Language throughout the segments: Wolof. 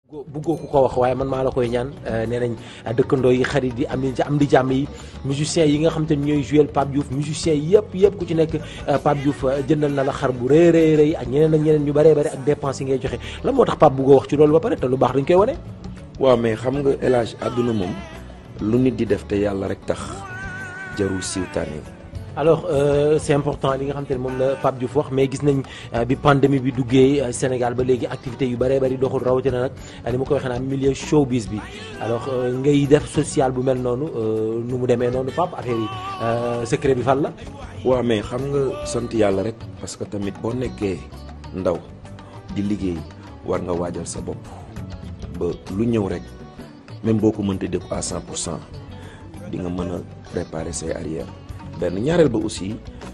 buggoo ku ko wax waaye man maa la koy ñaan nee nañ dëkkandoo yi xarit yi am am di jàmm yi musiciens yi nga xam te ne ñooy jouer Pape Diouf musiciens yëpp yëpp ku ci nekk Pape Diouf jëndal na la xar bu rëy rëy rëy ak ñeneen ak ñeneen ñu bëree bëri ak dépense yi ngay joxe lan moo tax Pape buggoo wax ci loolu ba pare te lu baax dañ koy wane. waaw mais xam nga El Hadj àdduna moom lu nit di def te yàlla rek tax jarul siiwtaane alors euh, c'est important li nga xam te ne moom la Pape Diouf wax mais gis nañ bi pandémie bi duggee Sénégal ba léegi activités yu bëree bëri doxul rawatina nag ni ma ko waxee naan milieu showbiz bi alors ngay def social bu mel noonu nu mu demee noonu Pape affaire yi secret bi fan la. waaw mais xam nga sant yàlla rek parce que tamit boo nekkee ndaw di liggéey war nga waajal sa bopp ba lu ñëw rek même boo ko mënta def à 100 pour cent di nga mën a préparer say arrière. benn ñaareel ba aussi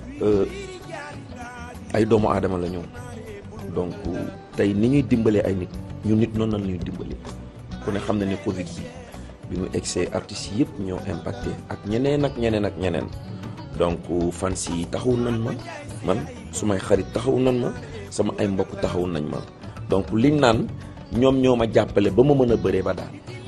ay doomu aadama la ñoom donc tey ni ñuy dimbalee ay nit ñu nit noonu la ñuy dimbali ku ne xam na ne Covid bi bi mu egsee artistes yëpp ñoo impacté ak ñeneen ak ñeneen ak ñeneen donc fans yi taxaw nañ ma man sumay xarit taxaw nañ ma sama ay mbokk taxaw nañ ma donc liñ naan ñoom ñoo ma jàppale ba ma mën a bëree ba daal